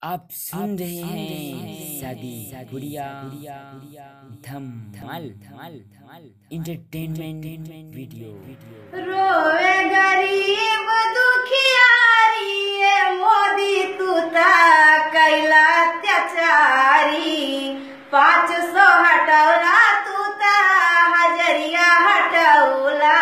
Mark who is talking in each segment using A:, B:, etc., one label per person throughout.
A: आप सुन रहे हैं शादी गुड़िया धमाल धमाल धमाल इंटरटेनमेंट वीडियो
B: रोवे गरीब दुखियारी ये मोदी तू ता कैला अत्याचारी पाँच सौ हटौला तू ता हजरिया हटौला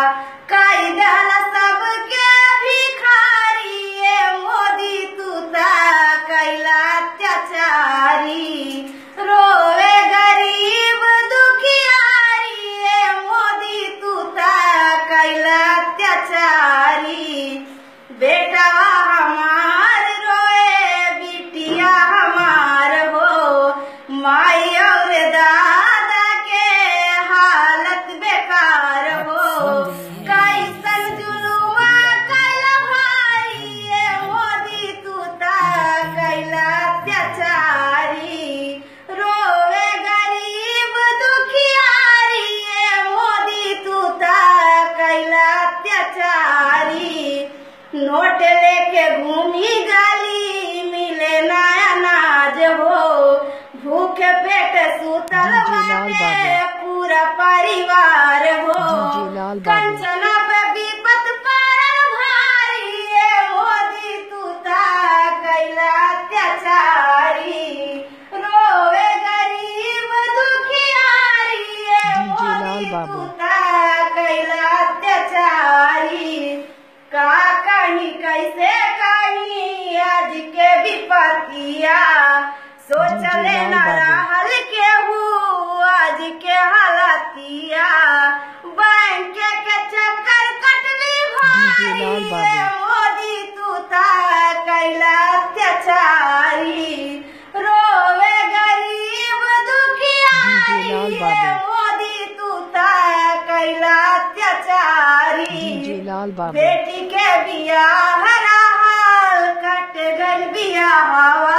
B: कैदल सबके भिखारी ये मोदी तू ता कैला अत्याचारी रोवे गरीब दुखियारी ये मोदी तू ता कैला अत्याचारी बेटवा हमार रोए बिटिया हमार हो माई और दादा के हालत बेकार हो कैसन जुलुमा कैला भारी ये मोदी तू ता कैला अत्याचारी रोवे गरीब दुखियारी ये मोदी तू ता कैला अत्याचारी नोट लेके घूमी गाली मिले ना अनाज हो भूखे पेट सुतल
C: जी लाल
B: बाटे
C: बाबू।
B: पूरा परिवार हो
C: जी लाल बाबू।
B: कंचना पे विपत पारल भारी ये मोदी तू ता कैला अत्याचारी रोवे गरीब दुखियारी ये
C: जी लाल
B: मोदी
C: बाबू।
B: तू ता कैला अत्याचारी का कहीं कैसे कहीं आज के विपतिया सोचले
C: जी लाल
B: न
C: बाबू।
B: रहल केहू आज के हालतिया बैंक के चक्कर कटनी
C: जी
B: भारी
C: लाल बाबू।
B: ये मोदी तू ता कैला अत्याचारी रोवे गरीब दुखियारी
C: जी लाल
B: ये
C: बाबू।
B: मोदी तू ता कैला अत्याचारी
C: जी जी लाल बाबू
B: बेटी के बियाह रहल कट गल बियाहवा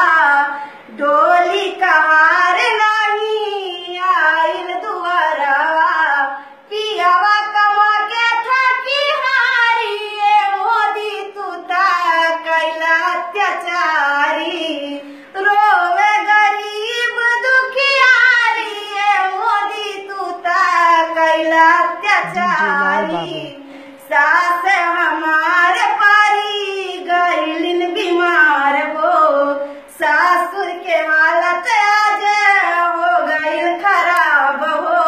B: डोली कहार नहीं आइल दुआरवा पियावा कमा के थकी हारी ये मोदी तू ता कैला अत्याचारी रोवे गरीब दुखियारी ये मोदी तू ता कैला अत्याचारी
C: बाबू।
B: सास हमार पारी गैलिन बीमार हो सासुर के हालत आज हो गईल खराब हो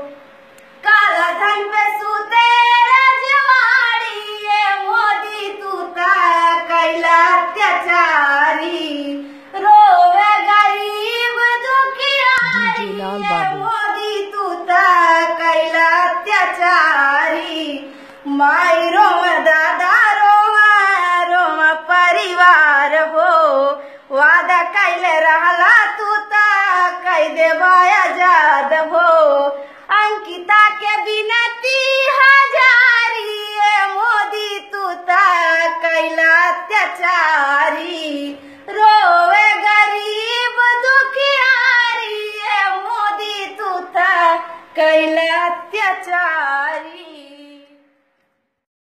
B: काला धन पे सूते रजवाड़ी ये मोदी तू ता कैला अत्याचारी रोवे गरीब दुखियारी
C: जी, जी, लाल
B: ये
C: बाबू।
B: मोदी तू ता कैला अत्याचारी माई रोम दादा रोमा रोम परिवार हो वादा कैले रहला तू ता कह देबा आजाद हो अंकिता के बिनती हजारी ये मोदी तू ता कैला अत्याचार